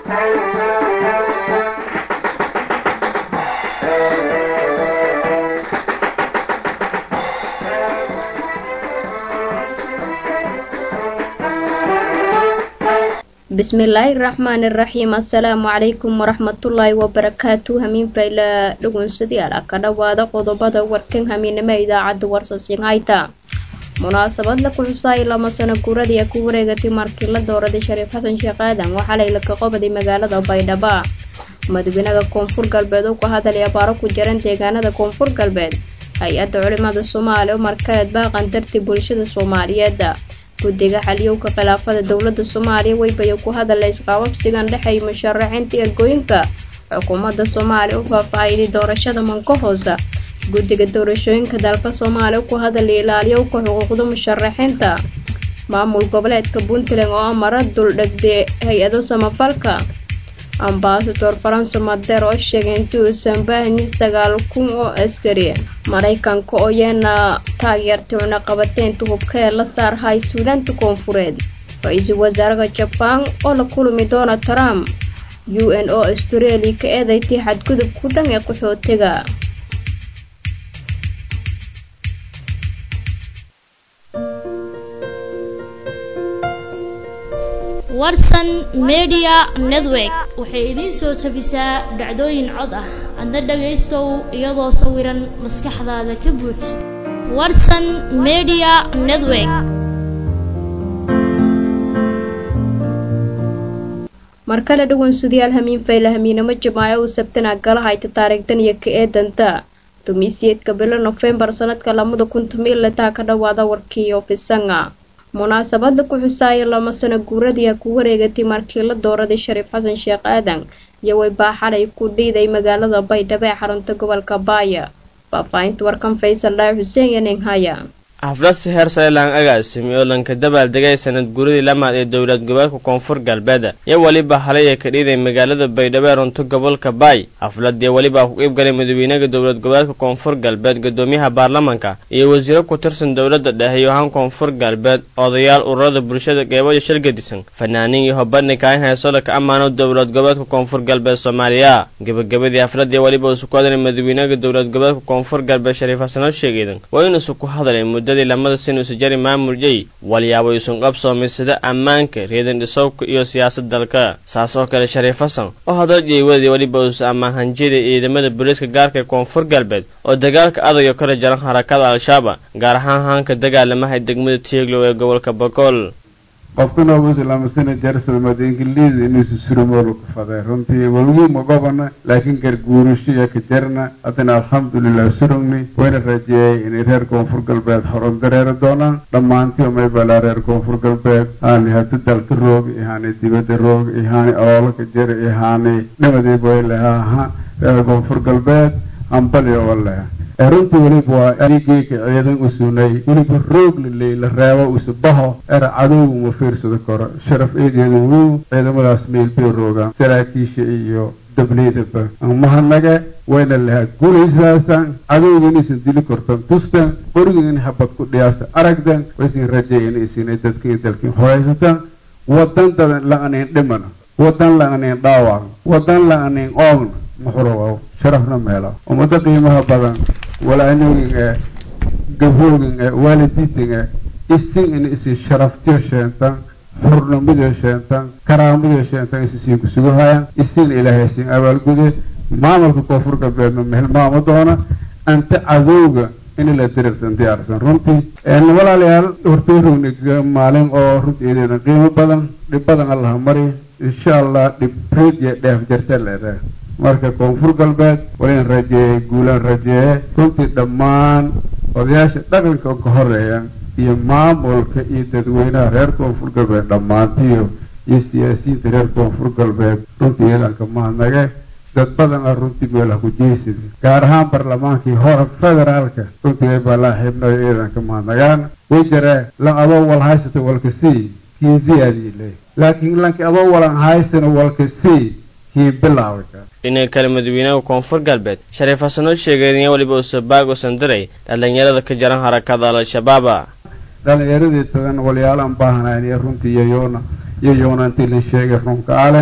bismillaahi raxmaani raxiim assalaamu calaykum waraxmatullaahi wabarakaatu hamiin fayla dhugunsadayaal ka dhowaada qodobada warkan hamiinimo idaacadda warsasiinhayta munaasabad la kuxusaay lama sano guuradii ku wareegatay markii la dooraday shariif xasan sheekh aadan waxaa laylaka qobaday magaalada baydhaba madaxweynaha koonfur galbeed oo ku hadalay abaaro ku jiran deegaanada koonfur galbeed hay-adda culimada soomaaliya umar kaleed baaqan dartii bulshada soomaaliyeed guddiga xaliyowka khilaafada dowladda soomaaliya weybayo ku hadalay isqaababsigan dhexeeya musharaxiinta ergooyinka xukuumadda soomaaliya u faahfaahiday doorashada manka hoosa guddiga doorashooyinka dalka soomaaliya ku hadalay ilaaliyowka xuquuqda musharaxiinta maamul goboleedka puntland oo amara duldhegday hay-ado samafalka ambasador faranse madeer oo sheegay intii uusan baahnin sagaal kun oo askari maraykanka oo yeena taageertay cunaqabateynta hubka ee la saarhay suudaanta koonfureed ra-iisul wasaaraha jabaan oo la kulmi doona trump u n o australia ka eedaytay xadgudub ku dhan ee qaxootiga warsan media network waxay idiin soo jabisaa dhacdooyin cod ah adna dhagaystow iyadoo sawiran maskaxdaada ka buuj warsan media network mar kale dhugunsadayaal hamiin fayla hamiinamo jamaaco uu sabtana gala hayta taariikhdan iyo ka eedanta dumiisiyeedka bilo nofembar sanadka lamada kun tumilataa ka dhowaada warkii ofisanga munaasabada ku xusaaya lama sano guuradii ku wareegatay markii la dooraday shariif xasan sheekh aadan iyo weybaa xalay ku dhiiday magaalada baydhabo ee xarunta gobolka baaya faahfaahinta warkan faysal dhaay xuseen iyo ninghaya xaflad si heer sare laan agaasimi oo lanka dabaaldegay sanad guuradii lamaad ee dowlad goboleedka koonfur galbeed iyo weliba halay ee ka dhiiday magaalada baydhabo ee runto gobolka baay xafladii weliba ku qiib galay madaxweynaha dowlad goboleedka koonfur galbeed gudoomiyaha baarlamanka iyo wasiiro ku tirsan dowladda dhexe iyo ahaan koonfur galbeed odayaal ururada bulshada qeyboyo shirgadisan fanaaniin iyo hobadni kaahin heesoola ka ammaano dowlad goboleedka koonfur galbeed soomaaliya gebagabadii xafladii weliba isu ku hadalay madaxweynaha dowlad goboleedka koonfur galbeed shariif xasanoo sheegeedan waa in isu ku hadalay muddo lamada sin usajari maamul jey walyaabo isun qabsoomay sida ammaanka reedan dhisowka iyo siyaasad dalka saas oo kale shariif xasan oo hadal jeewadii weliba uus ammaan hanjida ciidamada booliiska gaarka ee koonfur galbeed oo dagaalka adayo kala jaran harakada al-shabaab gaar ahaan haanka dagaalamahay degmada tieglow ee gobolka bakool qofkana wuxuu laamasana jarsadmada ingiliis inuusu surumolu ku faday runtii walguma gobana laakiin garguurasho iyo ka jarna haddana alxamdulilah surugni wayna rajeeyay inay reer koonfur galbeed horon dareeri doonaan dhammaantii umay balaa reer koonfur galbeed haani hadi dalka roog ihaani dibadda roog ihaani oolaka jara ihaani dhamadeyba way lehaa reer koonfur galbeed hambali oo leha runtii weliba waa adigeyka ciidan u sunay weliba roog laley la reebo usubaho era cadowga ma fiirsado karo sharaf eedeeda wow ciidamadaas meel bay roogaan saraakiisha iyo dableydaba mahadnage wayna lahaa guulaysaasan cadowga inaysan dili kortan tustan qoriga in habad ku dhiyaasa aragdan waysan rajeey inaysan dadka dalkin horaysatan wadan dadan la-anayn dhimana wadan la-anayn dhaawac wadan la-anayn oogna muxurowaw sharafna meela ummado qiimaha badan walaanogin ee gabhoogin ee waalidiitin ee isin in isin sharaftiyo sheentan xurnimadiyo sheentan karaamadiyo sheentan isisiin kusuguhayaan isin ilaahay isin abaalgude maamulka koonfur galbeedna mehelmaamo doona anta cadowga in la dirirsan diyaarsan runtii walaalayaal hortoorogna maalin oo runtiideedan qiimo badan dhib badan allaha mari insha allah dhib reed iyo dheef jarta leedahay marka koonfur galbeed walan rajeeyey guulaan rajeeye runtii dhammaan odayaasha dhaqanka ka horeeya iyo maamulka iyo dadweynaha reer koonfur galbeed dhammaantiyo iyo siyaasiyiinta reer koonfur galbeed runtii iyadanka mahadnage dad badan ah runtii meelaha ku jeysida gaar ahaan barlamaankii hore federaalka runtii way baa laa xibnayo iyadanka mahadnagaan way jaree lan adoo wal haysata walka sii kii ziyaadii le laakiin lanki adoo walan haysana walka sii kii bilaaway dhinaca kale madaxweynaha koonfur galbeed shariif xasan oo sheegay in weliba usabaag usan diray dhalinyarada ka jaran harakada al-shabaaba dhalinyaradii tadan walyaalaan baahanayn iyo runtii iyoyoona iyoyoona intii la sheegay runka alen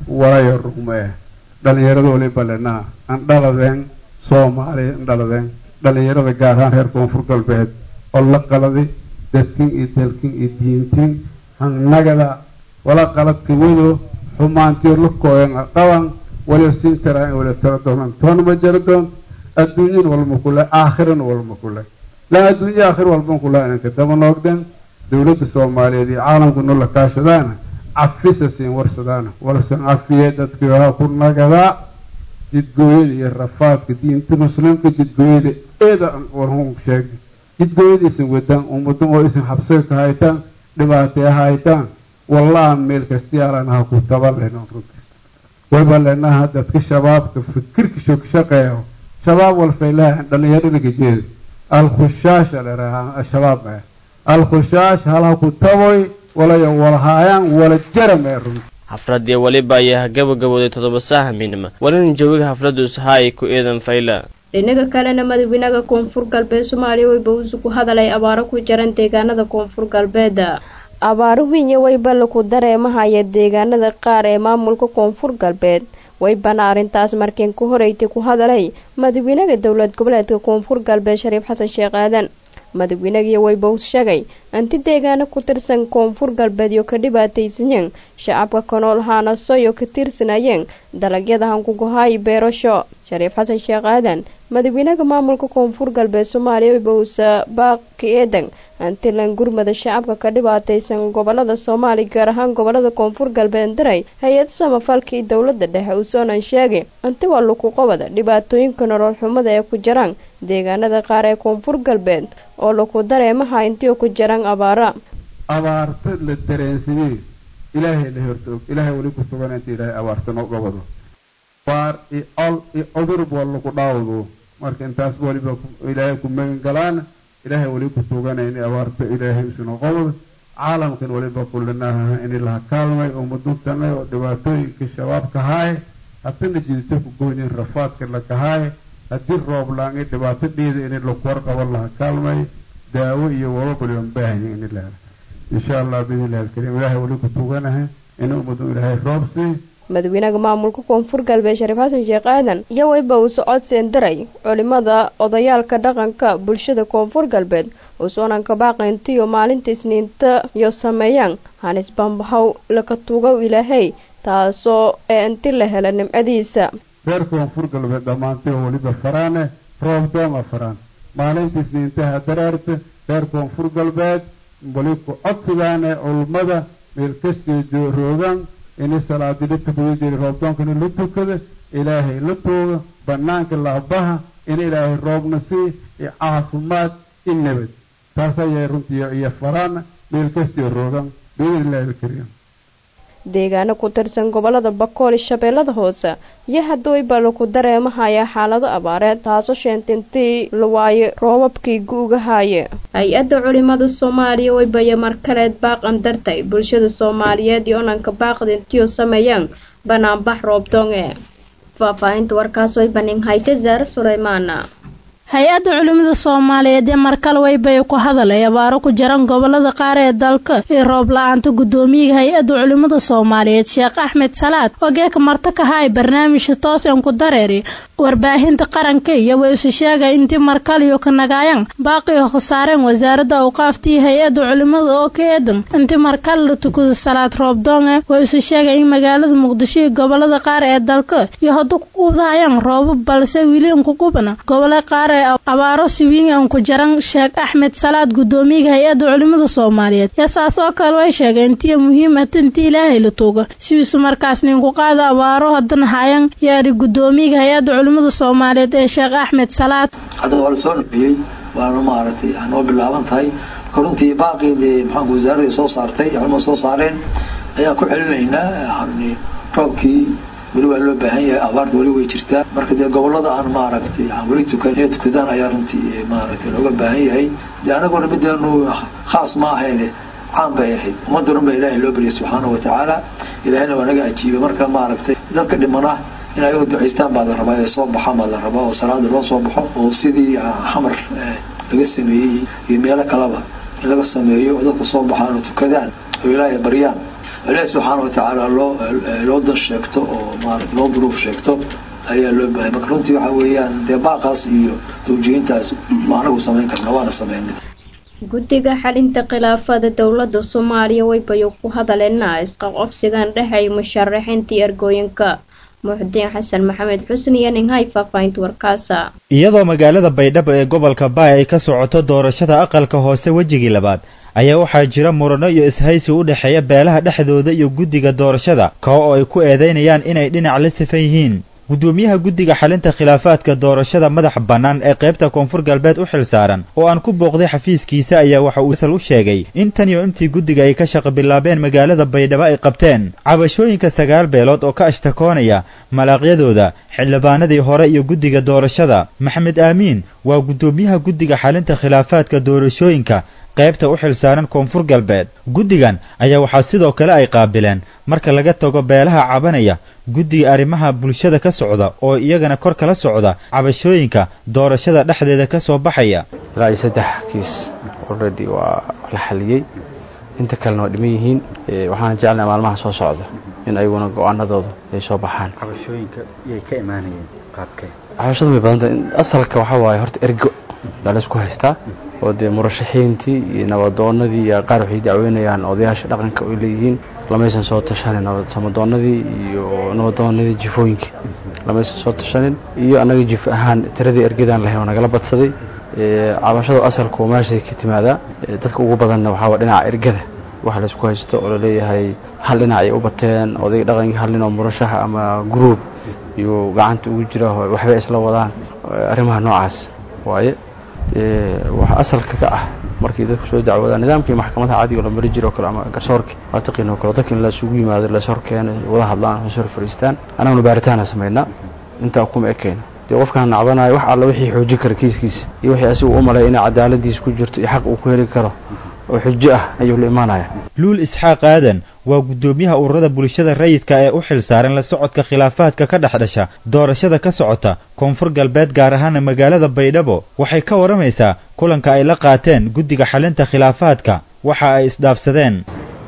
walayo rugmee dhalinyarada waliba lenaa aan dhaladeen soomaaliya an dhaladeen dhalinyarada gaar ahaan reer koonfur galbeed oo la qaladi dadkin iyo dalkin iyo diintin hangnagada wala qaladka wado xumaantiyo la kooyan qaban waliba siin taraa in wala tara doonaan toona ma jaro doon adduunyan walma kule aakhirana walma kule laa adduunya aakhir walban kula inanka daba noogdeen dowladda soomaaliyeed iyo caalamku nola kaashadaana cafisa siin warsadaana warsan cafiye dadkii wahaa ku nagadaa jidgooyada iyo rafaadka diinta muslimka jidgooyada eeda warhun sheegay jidgooyada isan wadaan ummadan oo isan xabsiga ka haytaan dhibaataya haytaan wallaha meel kastiyaalan ha ku taba lehnon runtii wayba leenaha dadka shabaabka fikirka shogshaqeeyo shabaab walfaylaha dhalinyarada kajeeda alkhushaasha leraha shabaab eh alkhushaas halha ku taboy walayo walhaayaan wala jaramee runtii xafladii weliba ayaa gabagabooday toddoba saaha midnima walina jawiga xafladdu ishaay ku eedan fayla dhinaga kalena madaxweynaha koonfur galbeed soomaaliya wayba uusu ku hadalay abaaro ku jaran deegaanada koonfur galbeed abaaro wiinya wayba laku dareemahaya deegaanada qaar ee maamulka koonfur galbeed waybana arrintaas markiin ku horeytay ku hadalay madaxweynaha dowlad goboleedka koonfur galbeed shariif xasan sheekh aadan madaxweynagii waybows sheegay anti deegaano ku tirsan koonfur galbeed iyo ka dhibaataysanyeen shacabka kanool haanasoyo ka tirsanayeen dalagyada hankugohaay beerasho shariif xasan sheekh aadan madaxweynaha maamulka koonfur galbeed soomaaliya waybowsa baaqi eedan antilan gurmada shacabka ka dhibaataysan gobolada soomaaliya gaar ahaan gobolada koonfur galbeed daray hay-ad samafalkii dowlada dhexe uusonan sheegay anti waa luku qobada dhibaatooyinka nolol xumada ee ku jiraan deegaanada qaar ee koonfur galbeed oo laku dareemaha intii ku jiraan abaara abaarta la dareensadee ilaahay la horta og ilaahay weli ku sugan inta ilaahay abaarta noo gobado waar iyo ol iyo cudurb waa lagu dhaawdo marka intaasba weliba ilaahay ku magan galaan ilaahay weli ku suganay in abaarta ilaahay isuna qobado caalamkan weliba kulinaha in laha kaalmay ummaduntanay oo dhibaatooyinka shabaabka haaye hatana jidito ku goynin rafaadka lakahaaye haddii roob laangi dhibaato dhiida in laku warqaban laha kaalmay daawo iyo wababaliban baahanya in la helo insha allah biidnillahi alkariim ilaahay weli ku tuganaha in ummadun ilaahay roob sii madaxweynaha maamulka koonfur galbeed shariif xasan sheekh aadan iyo wayba uu socodsiin diray culimada odayaalka dhaqanka bulshada koonfur galbeed uusoonanka baaqayntiyo maalinta isniinta iyo sameeyaan hanis bambahow laka tugow ilaahay taasoo ee inti la hela nimcadiisa reer koonfur galbeed dhammaantay oo weliba faraane roob dooma faraan maalinta isniintaha daraarta reer koonfur galbeed weli ku codsigaane culmada meel kastoo roogaan ini salaadii la tukada jiri roobdoonkana la tukada ilaahay la tooga banaanka laabaha in ilaahay roobna sii iyo caafimaad i nabad taas ayay runtii iyo faraana meel kastoo roogaan biidnillahi alkariim deegaano ku tirsan gobolada bakool shabeellada hoose iyo haddawayba laku dareemahayaa xaalado abaareed taasoo sheentintii la waaye roobabkii guugahaaye hay-adda culimada soomaaliya waybaya markaleed baaqan dartay bulshada soomaaliyeed iyo onanka baaqdintiyo sameeyaan banaanbax roobdoonge faahfaahinta warkaas way banin hayte zaare suleymaana hay-adda culimada soomaaliyeed ee markale waybay ku hadalay abaaro ku jiran gobolada qaar ee dalka iyo roob la-aanta guddoomiyaha hay-adda culimada soomaaliyeed sheekh axmed salaad oo geeka marto ka haay barnaamijka toosan ku dareeri warbaahinta qaranka iyo way isu sheegay intii markaliyo ka nagaayan baaqiyo khasaareen wasaaradda awqaaftii hay-adda culimada oo ka eedan intii markale la tukado salaad roobdoonge way isu sheegay in magaalada muqdisho iyo gobolada qaar ee dalka iyo haddu ku qubdahayaan roobab balse wili inkugubana gobole qaar abaaro siwiin aan ku jaran sheekh axmed salaad guddoomiyaha hay-adda culimada soomaaliyeed yasaas oo kale way sheegeen intiya muhiimata intii ilaahay la tuuga sidiisu markaas ninku qaada abaaro haddana hayan yaari guddoomiyaha hay-adda culimada soomaaliyeed ee sheekh axmed salaad hadda waa la soo nabiyey waana maaragtay noo bilaaban tahay marka runtii baaqiidee maxaanku wasaaradii soo saartay culimada soo saareen ayaan ku celinaynaa yani roobkii weli waa loo baahan yahay abaarta weli way jirtaa marka dee gobolada aan maaragtay weli tukan inay tukadaan ayaa runtii maaragtay looga baahan yahay dee anaguna mideenu khaas ma ahayne caan bay ahayd ummadda dhan ba ilaahay loo baryay subxaanahu watacaala ilaahayna waa naga ajiibay marka maaragtay dadka dhimana in ay u ducaystaan baa la rabaa ee soo baxaan baa la rabaa oo salaada loo soo baxo oo sidii xamar laga sameeyey iyo meelo kaleba in laga sameeyo oo dadka soo baxaan oo tukadaan oo ilaahay baryaan ilaah subxaana wa tacaala loo loo dan sheegto oo maarata loo duruuf sheegto ayaa loo baahaya marka runtii waxa weeyaan dee baaqaas iyo tawjihintaas ma anagu samayn karna waana sameynay guddiga xalinta khilaafada dowladda soomaaliya waybayo ku hadaleena isqaqobsigan dhexay musharaxiintii ergooyinka muxudiin xasan maxamed xusni iyo ninghay faahfaahinta warkaasa iyadoo magaalada baydhabo ee gobolka baay ay ka socoto doorashada aqalka hoose wejigii labaad ayaa waxaa jira murano iyo ishaysi u dhexeeya beelaha dhexdooda iyo guddiga doorashada kao oo ay ku eedaynayaan inay dhinac la sifan yihiin guddoomiyaha guddiga xalinta khilaafaadka doorashada madaxa bannaan ee qaybta koonfur galbeed u xil saaran oo aan ku booqday xafiiskiisa ayaa waxa uu sal u sheegay in tan iyo intii guddiga ay ka shaqo bilaabeen magaalada baydhabo ay qabteen cabashooyinka sagaal beelood oo ka ashtakoonaya malaaqyadooda xildhibaanadii hore iyo guddiga doorashada maxamed aamiin waa guddoomiyaha guddiga xalinta khilaafaadka doorashooyinka qaybta u xil saaran koonfur galbeed guddigan ayaa waxaa sidoo kale ay qaabileen marka laga tago beelaha cabanaya guddiga arrimaha bulshada ka socda oo iyagana kor kala socda cabashooyinka doorashada dhexdeeda ka soo baxaya ilaa iyo saddex kiis already waa la xaliyey inta kalena waa dhiman yihiin waxaana jecelnaha maalmaha soo socda in ayaguna go-aanadooda ay soo baxaan cabashooyinka yay ka imaanayeen qaabkee cabashadu way badanta asalka waxaa waaye horta ergo baa laysku haystaa oo dee murashaxiintii iyo nabadoonadii iyo qaar waxay dacweynayaan odayaasha dhaqanka ay leeyihiin lamaysan soo tashanin samadoonadii iyo nabadoonadii jifooyinkii lamaysan soo tashanin iyo annaga jif ahaan tiradii ergadaan lahayn oo nagala badsaday cabashadu asalku meeshay ka timaadaa dadka ugu badanna waxaa waa dhinaca ergada waxa laysku haysto oo laleeyahay hal dhinac ay u bateen odayga dhaqankii hal nin oo murashaxa ama gruub iyo gacanta ugu jira waxbay isla wadaan arrimaha noocaas waaye waxa asalka ka ah markii dadku soo dacwoodaan nidaamkii maxkamadaha caadiga la mari jiro kale ama garsoorki waataqiin oo kale dadka in laisugu yimaado las horkeena wada hadlaan hoos hor fariistaan annaguna baaritaana samaynaa intaa kuma ekeyna dee qofkaan nacbanayo wax alla wixii xoojin kara kiiskiisa iyo wixii asigu u malay inay cadaaladiisa ku jirto iyo xaq uu ku heli karo oo xujo ah ayuu la imaanaya luul isxaaq aadan waa guddoomiyaha ururada bulshada rayidka ee u xil saaran la socodka khilaafaadka ka dhex dhasha doorashada ka socota koonfur galbeed gaar ahaana magaalada baydhabo waxay ka waramaysaa kulanka ay la qaateen guddiga xalinta khilaafaadka waxa ay isdhaafsadeen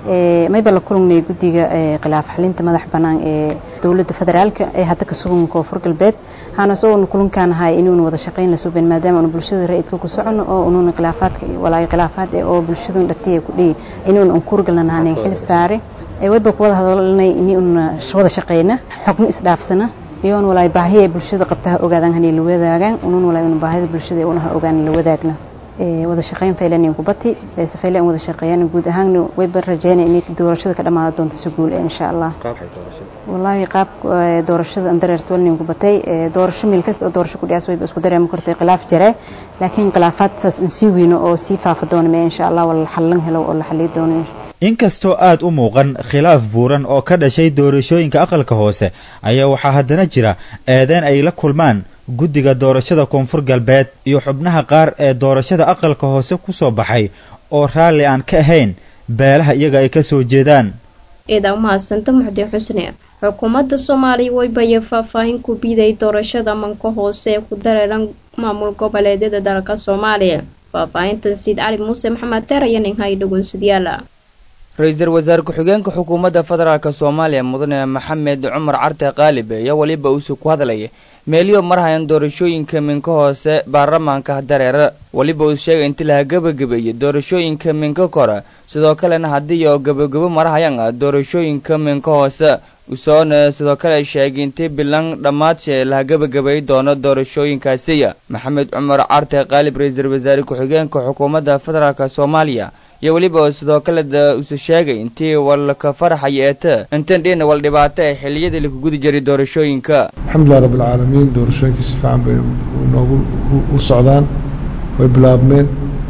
mayba la kulannay guddiga khilaaf xalinta madax bannaan ee dowladda federaalka ee hadda ka sugan koonfur galbeed waxaana isagoona kulankaan ahay inuuna wada shaqayn la suben maadaama aanu bulshada ra'idka ku socono oo unuuna khilaafaadka walaayo khilaafaad ee oo bulshadun dhatiya ku dhihi inuuna unkuurgalanaanay xil saare wayba kuwada hadalnay inuuna wada shaqayna xogno isdhaafsana iyoon walaayo baahiya bulshada qabtaha ogaadaan hanay la wadaagaan unuun walaayo una baahida bulshada unaha ogaan la wadaagna wada shaqayn faylanin kubati safaylan wada shaqeeyaan guud ahaan wayba rajeynay inay doorashada ka dhamaado doonto si guul insha Allah wallahi qaab doorashada andareerto walnin kubatay doorasho meel kasta oo doorasho ku dhiyaas wayba isku dareemi kartay khilaaf jare laakiin khilaafaad saas in sii weyno oo sii faafa doona ma insha Allah wala xallan helo oo la xalliyo doono inkastoo aad u muuqan khilaaf buuran oo ka dhashay doorashooyinka aqalka hoose ayaa waxaa haddana jira eedeen ay la kulmaan guddiga doorashada koonfur galbeed iyo xubnaha qaar ee doorashada aqalka hoose ku soo baxay oo raalli aan ka ahayn beelaha iyaga ay ka soo jeedaan eedaa umahadsanta muxdi xusne xukuumadda soomaaliya waybaye faahfaahin ku biiday doorashada manka hoose ee ku dareeran maamul goboleedyada dalka soomaaliya faahfaahintan siid cali muuse maxamed teer iyo ninhay dhagoonsadayaala ra-iisul wasaare ku-xigeenka xukuumadda federaalk soomaaliya mudane maxamed cumar carte qaalib ayaa weliba uusii ku hadlaya meeliyo marhayan doorashooyinka minka hoose baarlamaanka dareera weliba uu sheegay inti laha gebagabeeyey doorashooyinka minka kore sidoo kalena haddii oo gebagabo marhayan ah doorashooyinka minka hoose usoona sidoo kale sheegay intii bilan dhammaadshee laha gebagabeey doono doorashooyinkaasiya maxamed cumar carte qaalib ra-iisul wasaare ku-xigeenka xukuumadda federaalk soomaaliya iyo weliba sidoo kale use sheegay intii walka faraxaya eete intan dhina wal dhibaato ee xiliyadii laku gudi jiray doorashooyinka alxamdulilah rabbilcaalamiin doorashooyinkii si fiican bay noogu u socdaan way bilaabmeen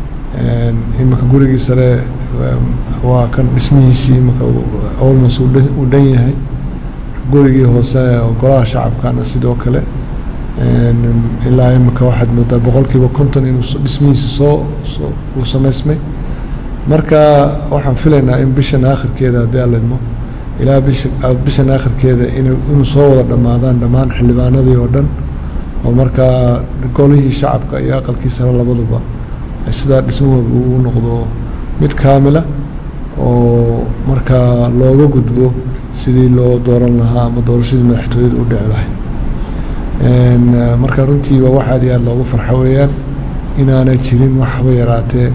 iminka gurigii sare waa kan dhismihiisii iminka olmos uu dhan yahay gurigii hoose golaha shacabkana sidoo kale ilaa iminka waxaad moodaa boqolkiiba konton inuu dhismihiisa soo uu samaysmay marka waxaan filaynaa in bishan aakhirkeeda haddii aan lidmo ilaa bishan aakhirkeeda inuu soo wada dhammaadaan dhammaan xildhibaanadii oo dhan oo markaa golihii shacabka iyo aqalkii sare labaduba sidaa dhismahooda uu noqdo mid kaamila oo markaa looga gudbo sidii loo dooran lahaa ama doorashadii madaxtooyada u dhici lahayd marka runtii waa wax aad iyo aad loogu farxo weeyaan inaanay jirin waxba yaraatee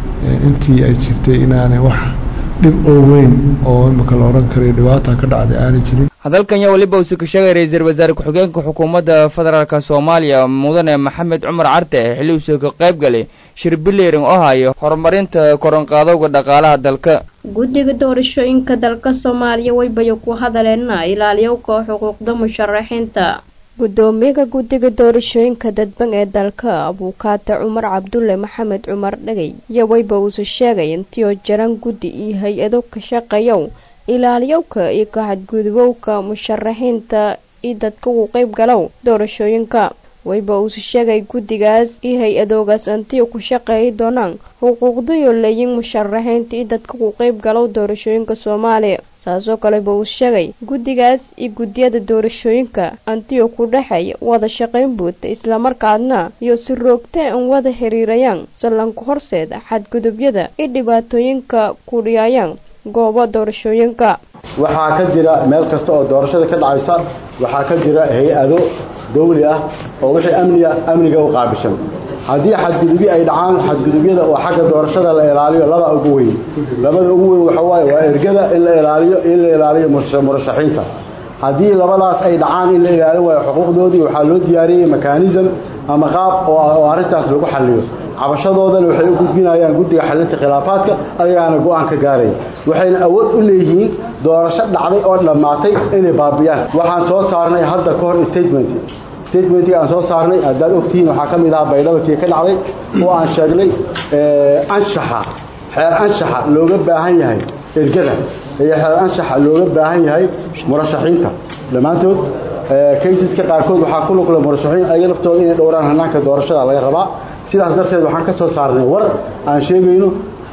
intii ay jirtay inaanay wax dhib oo weyn oo imika la odhan karayo dhibaata ka dhacday aanay jirin hadalkan yaa weliba uu ka sheegay ra-iisul wasaare ku-xigeenka xukuumadda federaalk soomaaliya mudane maxamed cumar carte xilli uusoo ka qayb galay shir biliring oo hayo horumarinta koronqaadowga dhaqaalaha dalka guddiga doorashooyinka dalka soomaaliya waybayo ku hadaleena ilaaliyowka xuquuqda musharaxiinta gudoomiyaha guddiga doorashooyinka dadban ee dalka abuukaata cumar cabdulle maxamed cumar dhagay iyo wayba uuse sheegay intiioo jaran guddi iyo hay-ado ka shaqeeyow ilaaliyowka iyo kaxadgudubowka musharaxiinta iyo dadka ugu qeyb galow doorashooyinka wayba uuse sheegay guddigaas iyo hay-adoogaas antiyo ku shaqeeyi doonaan xuquuqdayoo leeyin musharaxiinta iyo dadka ku qeyb galow doorashooyinka soomaaliya saasoo kaleba uu sheegay guddigaas iyo guddiyada doorashooyinka antiyo ku dhexeeya wada shaqayn buuta islamarkaadna iyo si roogtee an wada xiriirayaan sallanka horseeda xadgudubyada iyo dhibaatooyinka ku dhiyaayaan goobo doorashooyinka waxaa ka jira meel kasta oo doorashada ka dhacaysa waxaa ka jira hay-ado dawli ah oo wixii amniga amniga u qaabishan haddii xadgudubyo ay dhacaan xadgudubyada oo xagga doorashada la ilaaliyo laba ugu weyn labada ugu weyn waxa waaye waa ergada in la ilaaliyo in la ilaaliyo murashaxiinta haddii labadaas ay dhacaan in la ilaalin waayo xuquuqdoodii waxaa loo diyaariyey mekanism ama qaab oo arrintaas lagu xalliyo cabashadoodana waxay u gudbinayaan guddiga xalinta khilaafaadka ayagaana go-aan ka gaaraya waxayna awood u leeyihiin doorasho dhacday oo dhammaatay inay baabiyaan waxaan soo saarnay hadda ka hor statement statementii aan soo saarnay haddaad ogtihiin waxaa ka mid ahaa baydhabatii ka dhacday oo aan sheegnay anshaxa xeer anshaxa looga baahan yahay ergada iyo xeer anshaxa looga baahan yahay murashaxiinta dhammaantood kaysaska qaarkood waxaa ku lugla murashaxiin ayaga laftooda inay dhowraan hanaanka doorashada laga rabaa sidaas darteed waxaan ka soo saarnay war aan sheegayno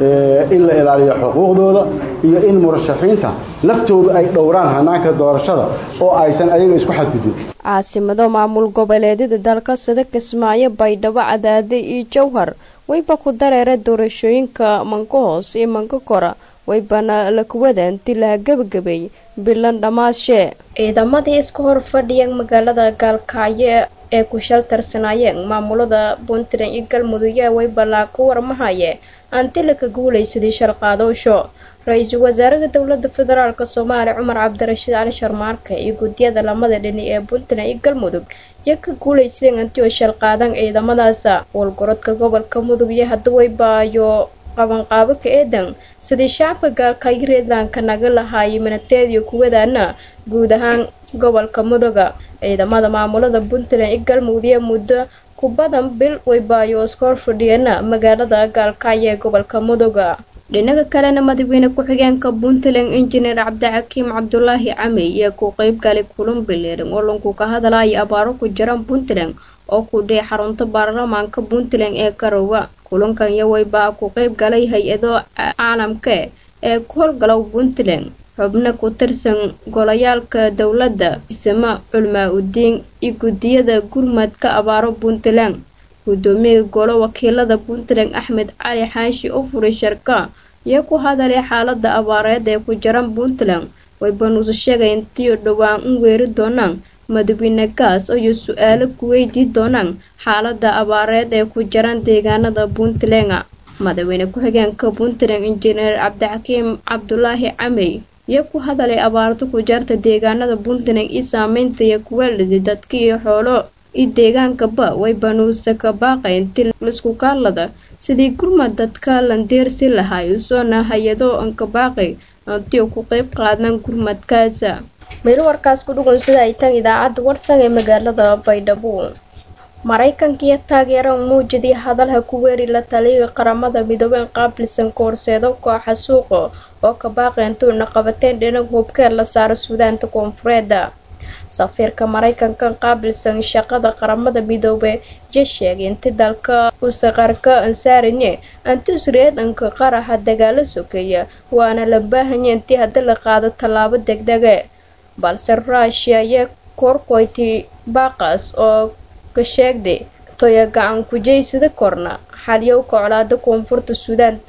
in la ilaaliyo xuquuqdooda iyo in murashaxiinta laftooda ay dhowraan hanaanka doorashada oo aysan ayaga isku xadgudbin caasimado maamul goboleedyada dalka sida kismaayo baydhabo cadaade iyo jowhar wayba ku dareera doorashooyinka manka hoos iyo manka kora waybana la kuwada inti laha gebagabay bilan dhammaashe ciidamadii iska hor fadhiyeen magaalada gaalkacyo ee ku shaltarsanaayeen maamulada puntland iyo galmudug yaa waybalaa ku warmahaye antila ka guulaysadii shalqaadoosho ra-iisul wasaaraha dowlada federaalk soomaaliya cumar cabdirashiid cali sharmaarke iyo guddiyada lamada dhini ee puntland iyo galmudug iyo ka guulaysadeen antio shalqaadan ciidamadaasa walgorodka gobolka mudug iyo haduwaybaayo qabanqaabo ka eedan sidii shacabka gaalkaayo reedlandka naga lahaayay minateediyo kuwadaana guud ahaan gobolka muduga ciidamada maamulada puntland iyo galmudug iyo muddo ku badan bil waybaayo iskoor fadhiyeena magaalada gaalkaayo ee gobolka muduga dhinaga kalena madaxweyne ku-xigeenka puntland injineer cabdixakiim cabdulaahi camey iyo ku qeyb galay kulan bileeran oo lanku ka hadalaya abaaro ku jiran puntland oo ku dhee xarunta baarlamaanka puntland ee garowa kulankan iyo waybaa ku qeyb galay hay-ado caalamka ee ku howlgalow puntland xubno ku tirsan golayaalka dowladda isma culmaa udiin iyo guddiyada gurmadka abaaro puntland guddoomiyaha golo wakiilada puntland axmed cali xaashi oo furay sharka iyo ku hadalay xaalada abaareed ee ku jiran puntland waybanuuse sheegay intiyo dhowaan u weeri doonaan madaxweyne gaas iyo su-aalo ku weydii doonaan xaalada abaareed ee ku jiran deegaanada puntland madaxweyne ku-xigeenka puntland injineer cabdixakiim cabdulaahi camey iyo ku hadalay abaarto ku jarta deegaanada puntland iyo saameynta iyo kuwaalidi dadka iyo xoolo iyo deegaankaba way banuuse ka baaqay inti laisku kaalada sidii gurmad dadka landeersi lahay usoona hay-ado anka baaqay antiyo ku qeyb qaadaan gurmadkaasa meel warkaas ku dhugunsada ay tan idaacadda warsan ee magaalada baydhabo maraykankiiyo taageero muujidii hadalha ku weeri la taliyaga qaramada midoobeen qaabilsan koorseedo kooxa suuqa oo ka baaqeentuuna qabateen dhinag hubkeed la saaro suudaanta koonfureeda safiirka maraykanka qaabilsan shaqada qaramada midoobe je sheegay inti dalka usaqarka ansaarine anti usreedanka qaraxa dagaalo sokeeya waana la baahanya intii haddi la qaado tallaabo degdege balse ruushia iyo korkoyti baaqas oo ka sheegday toya gacan kujeysada korna xalyowka colaada koonfurta suudaan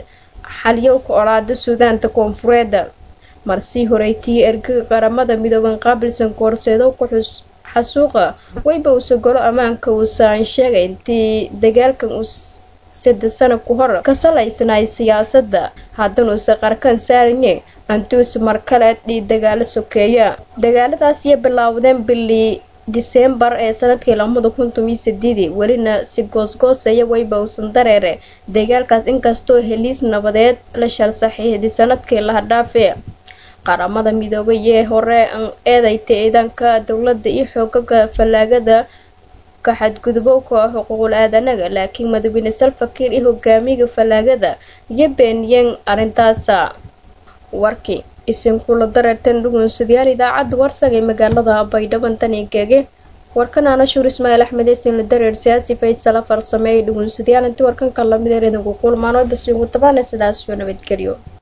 xalyowka olaada suudaanta koonfureed marsii horeytii ergaga qaramada midooban qaabilsan koorseedo ku xus xasuuqa wayba uuse golo ammaanka uusaan sheegay intii dagaalkan uu saddex sano ku hor ka salaysnaay siyaasadda haddanuuse qarkan saarine antuus mar kale dhii dagaalo sokeeya dagaaladaas iyo bilaawdeen bilii diseembar ee sanadkii lamada kun tomiyo sideedii welina si goosgooseeya wayba uusan dareere dagaalkaas inkastoo heliis nabadeed la shal saxiixday sanadkii laha dhaafe qaramada midoobay ee hore an eedayta ciidanka dowladda iyo xoogaga fallaagada ka xadgudubowka xuquuqul aadanaga laakiin madaxweyne salfakiir iyo hogaamiga fallaagada iyo beeniyeen arrintaasa warkii isinkula dareertan dhugunsadayaal idaacadda warsan ee magaalada baydhaban tanigeege warkanaana shuur ismaaciil axmed eesin la dareer siyaasi faysala farsameeyay dhugunsadayaal intii warkanka lamid ee idinku kulmaan oo basi ugu tabaana sidaas iyo nabadgelyo